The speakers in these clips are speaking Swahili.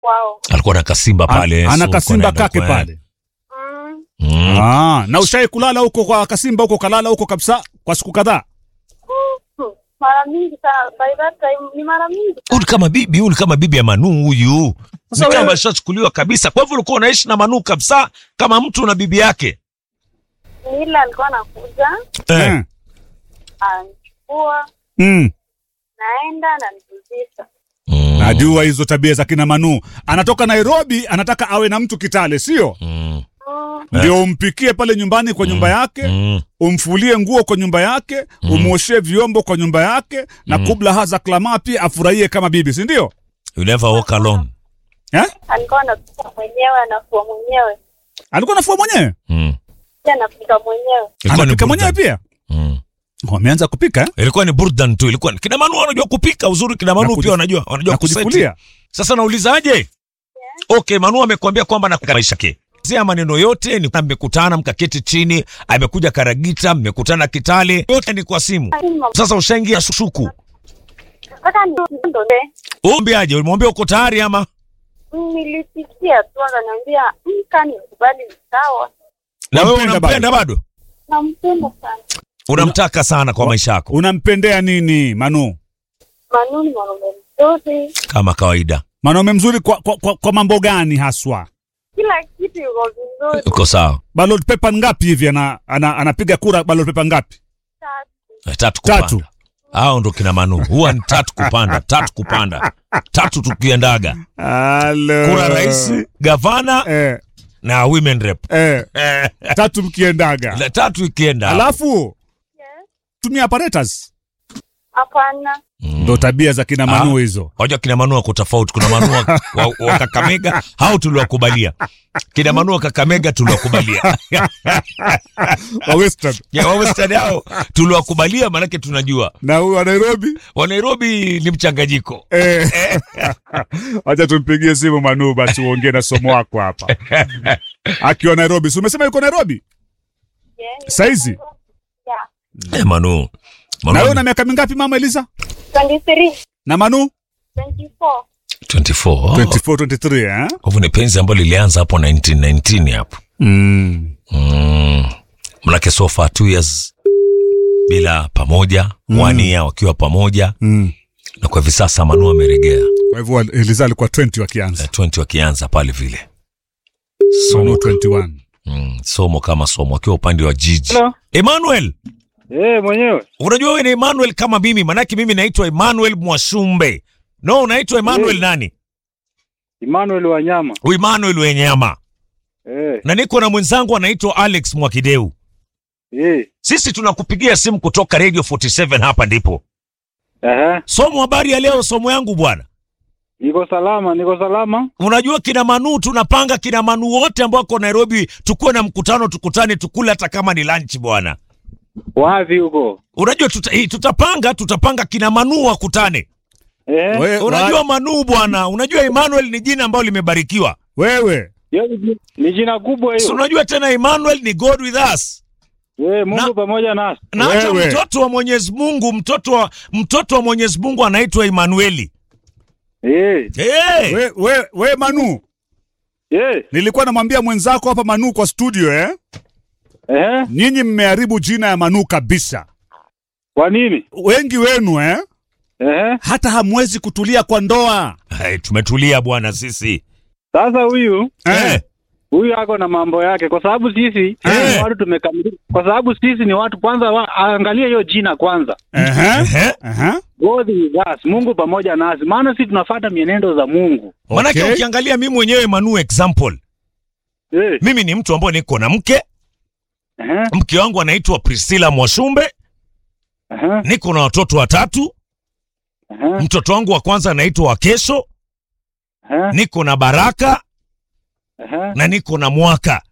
kwao. alikuwa na kasimba pale ana so kasimba alikuwa kake anaenda pale. Mm, kwa- Mm. Ah, na ushai kulala huko kwa kasimba huko kalala huko kabisa kwa siku kadhaa? hmm, mara mingi sana, by that time ni mara mingi Huyu ni kama bibi huyu ni kama bibi ya Manu huyu Sasa ni kama wewe- ashachukuliwa kabisa kwa hivyo ulikuwa unaishi na Manu kabisa kama mtu na bibi yake ni ile alikuwa anakuja eh. Eh. anachukua, Mm. naenda nanirudisha. Mm. Najua hizo tabia za kina Manu. Anatoka Nairobi, anataka awe na mtu Kitale, sio? Mm. Mm, Ndio umpikie pale nyumbani kwa nyumba yake, Mm. umfulie nguo kwa nyumba yake, umwoshee vyombo kwa nyumba yake na kubla haza klama pia afurahie kama bibi, si ndio? You never walk alone Eh? alikuwa anapika mwenyewe, anafua mwenyewe, Alikuwa anafua mwenyewe? mm. pia anapika mwenyewe. Ilikuwa ni Anapika mwenyewe burdan. pia? Mm. Wameanza kupika eh? ilikuwa ni burdan tu ilikuwa kina Manu wanajua kupika uzuri kina Manu Na kuji- pia wanajua wanajua na kuseti. kujifulia. Sasa naulizaje? Okay, Manu amekwambia kwamba na maisha yake. Zia maneno yote ni kwamba mmekutana mkaketi chini, amekuja Karagita, mmekutana Kitale, yote ni kwa simu. Lakini mama, Sasa ushaingia shuku. nataka niondoke. Umwambiaje? Ulimwambia uko tayari ama? Nilisikia tu akaniambia, "Mm, kani kubali ni sawa, Na wewe Wampenda unampenda bado? nampenda sana. Unamtaka sana kwa maisha yako Unampendea nini Manu? Manu ni mwanaume mzuri, kama kawaida. Mwanaume mzuri kwa, kwa, kwa, kwa mambo gani haswa? kila kitu yuko vizuri. Uko sawa. Ballot paper ngapi hivi ana, ana, anapiga kura ballot paper ngapi? Tatu. Eh, Tatu kupanda. Tatu. Hao ndo kina Manu. Huwa ni tatu kupanda, tatu kupanda. Tatu tukiendaga. Halo. Kura rais, gavana Eh, na women rep. eh, Eh, tatu mkiendaga. la tatu ikienda. Alafu Yes. tumia apparatus. Hapana, Mm. Ndo tabia za kina Manu hizo. Wajua kina Manu wako tofauti. Kuna Manu wa, wa, wa Kakamega hao tuliwakubalia, kina Manu wa Kakamega tuliwakubalia, Wa Western. ya wa Western hao tuliwakubalia, maanake tunajua Na huyu wa Nairobi wa Nairobi ni mchanganyiko. eh. Acha tumpigie simu Manu basi uongee na somo wako hapa. Akiwa Nairobi. Si umesema yuko Nairobi? yes. Saizi? Yeah. Eh, Manu, Na wewe Manu una miaka mingapi mama Eliza? 23, Na Manu? 24. 24 24, 23 eh? kwa hivyo ni penzi ambalo lilianza hapo 1919 hapo Mm. mm. Manake so far two years bila pamoja mm. one year wakiwa pamoja Mm. na kwa hivi sasa Manu ameregea Kwa hivyo Eliza alikuwa 20 wakianza. eh, 20 wakianza pale vile Manu somo, 21. mm, somo kama somo akiwa upande wa jiji Hello. Emmanuel Eh, mwenyewe. unajua wewe ni Emmanuel kama mimi manake mimi naitwa Emmanuel Mwashumbe no unaitwa Emmanuel Mm. nani Emmanuel Wanyama. Huyu Emmanuel Wenyama Eh, na niko na mwenzangu anaitwa Alex Mwakideu eh. sisi tunakupigia simu kutoka Radio 47 hapa ndipo Aha. somo habari ya leo somo yangu bwana Niko salama, niko salama. unajua kina Manu tunapanga kina Manu wote ambao wako Nairobi tukuwe na mkutano tukutane tukule hata kama ni lunch bwana Wapi huko? unajua tuta, hii, tutapanga tutapanga kina Manu wakutane Eh. We, unajua wa, Manu bwana unajua Emmanuel ni jina ambalo limebarikiwa wewe Hiyo ni ji- ni jina kubwa si hiyo. unajua tena Emmanuel ni God with us Eh, Mungu Na- pamoja nasi. na hata Wewe. mtoto wa Mwenyezi Mungu mtoto wa mtoto wa Mwenyezi Mungu anaitwa Emmanueli Eh. hey! we, we, we Manu, Eh. nilikuwa namwambia mwenzako hapa Manu kwa studio eh? Eh. Nyinyi mmeharibu jina ya Manu kabisa. Kwa nini? Wengi wenu eh? Eh. Hata hamwezi kutulia kwa ndoa Hey, tumetulia bwana sisi Sasa huyu eh? huyu ako na mambo yake kwa sababu sisi Eh. ni watu tumekamilika. Kwa sababu sisi ni watu kwanza wa, angalia hiyo jina kwanza. Ehe, Ehe. ehe. God with us, Mungu pamoja nasi. Maana sisi tunafuata mienendo za Mungu. Manake Okay. ukiangalia mimi mwenyewe Manu example, Eh. mimi ni mtu ambaye niko na mke, Eh. mke wangu anaitwa Priscilla Mwashumbe, Eh. niko na watoto watatu. Eh. Mtoto wangu wa kwanza anaitwa Wakesho, Eh. niko na Baraka Eh. na niko na Mwaka.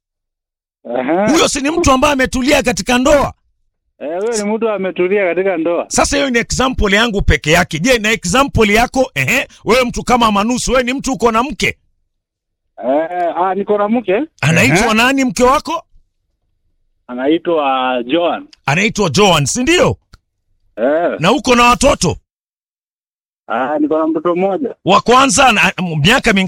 Eh. Huyo si ni mtu ambaye ametulia katika ndoa? Eh, huyo ni mtu ametulia katika ndoa. Sasa hiyo ni example yangu peke yake. Je, na example yako? Ehe, wewe mtu kama Manusu, wewe ni mtu uko na mke, Eh, ah, niko na mke anaitwa Ehe. nani mke wako? anaitwa Joan. Anaitwa Joan, si ndio? Eh, Na uko na watoto Ah, niko na mtoto mmoja. Wa kwanza na- miaka mingapi?